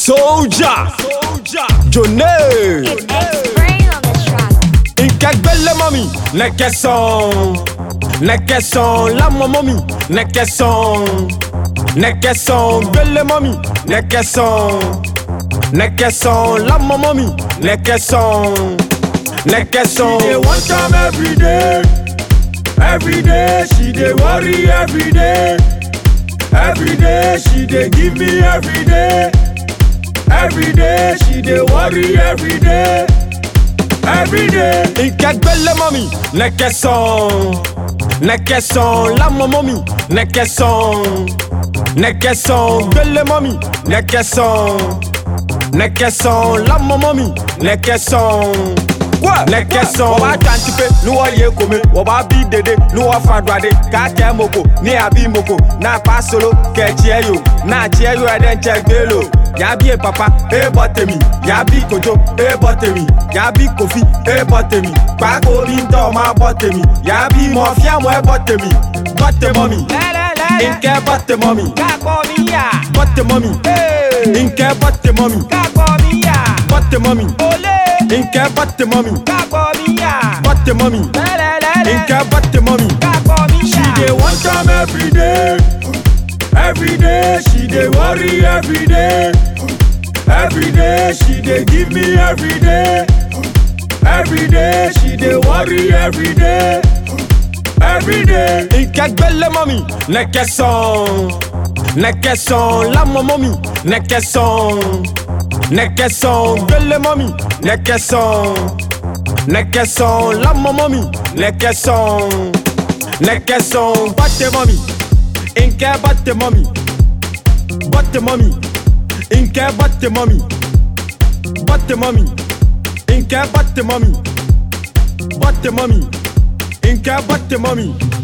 Soldier, Soldier, Johnny. It's X-Brain on the track. Inkagbele mami, nekeson, nekeson, la mami, nekeson, nekeson, gbele mami, nekeson, nekeson, la mami, nekeson, nekeson. She dey one time every day, every day she dey worry every day, every day she dey give me every day, every day she dey worry every day, every day. Inkagbele mami, nekeson, nekeson, la mami, nekeson, nekeson, gbele mami, nekeson, nekeson, la mami, nekeson. Nekeson. wọ́n bá jantipe ní wọ́n yé kome wọ́n bá bí dede ní wọ́n fa duade káàkiri moko ní àbí moko náà pa solo kẹ̀kí ẹ̀ yò náà tí ẹ̀ yò ẹ̀ dẹ̀ ń jẹ́ gbé lò yàbí ẹ̀ papa ẹ̀ bọ̀ tèmi yàbí kojo ẹ̀ bọ̀ tèmi yàbí kofi ẹ̀ bọ̀ tèmi kpákó bí ń tọ́ máa bọ̀ tèmi yàbí mọ̀ fíàmù ẹ̀ bọ̀ tèmi bọ̀ tèmọ́ mi nkẹ́ bọ̀ tèmọ́ mi bọ̀ tèmọ́ mi nkẹ́ bọ̀ tèmọ́ mi bọ̀ tèmọ́ mi nkẹ́ bọ̀ tèmọ́ mi bọ̀ tèmọ́ mi nkẹ́ bọ̀ tèmọ́ mi. She dey one time every day, every day she dey worry every day, every day she dey give me every day, every day she dey worry every day, every day. Inkagbele mami, nekeson, nekeson, la mami, nekeson, nekeson, gbele mami, nekeson, nekeson, la mami, nekeson, nekeson, bate mami, inke bate mami, bate mami, inke bate mami, bate mami, inke bate mami, bate mami, inke bate mami.